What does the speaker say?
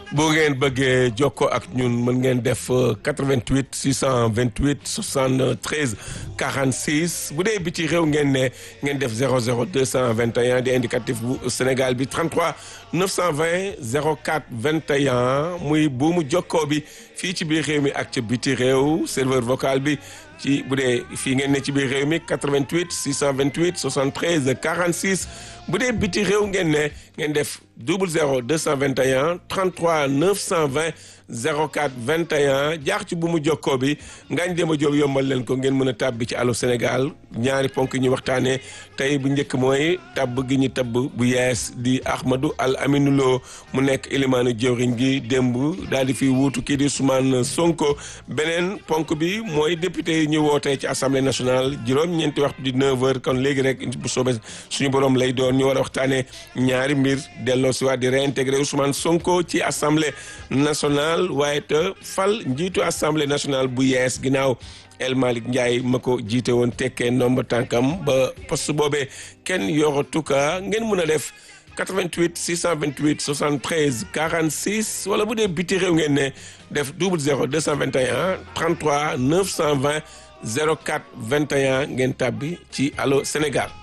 boo ngeen bëggee jokkoo ak ñun mën ngeen def 88 628 73 46 bu dee bi ci réew ngeen ne ngeen def 00 221 di indicatif bu Sénégal bi 33 920 04 21 muy buumu jokkoo bi fii ci biir réew mi ak ca biti réew serveur vocal bi ci bu dee fii ngeen ne ci biir réew mi 88 628 73 46 bu dee biti réew ngeen ne ngeen def double 0 221 33 920 04 21 jaax ci bu mu jokkoo bi ngañ dem a jóob yombal leen ko ngeen mën a tàbbi ci Allô Sénégal ñaari ponk yi ñu waxtaanee tey bu njëkk mooy tabb gi ñu tabb bu yees di Ahmadou Al Aminou Lo mu nekk ilimaanu jëwriñ gi démb daal di fi wuutu kii di Ousmane Sonko beneen ponk bi mooy député yi ñu wootee ci assemblée nationale juróom-ñeenti waxtu di 9h kon léegi rek bu soobee suñu borom lay doon ñu war a waxtaanee ñaari mbir delloo si waat di réintégrer Ousmane Sonko ci assemblée nationale waaye te fal njiitu assemblée nationale bu yees ginnaaw El Malick Ndiaye ma ko jiite woon tekkee ndomba tànkam ba poste boobee kenn yoratu ka ngeen mën a def 88 628 73 46 wala bu dee biti réew ngeen ne def double 0 221 33 920 04 21 ngeen tàbbi ci Allô Sénégal.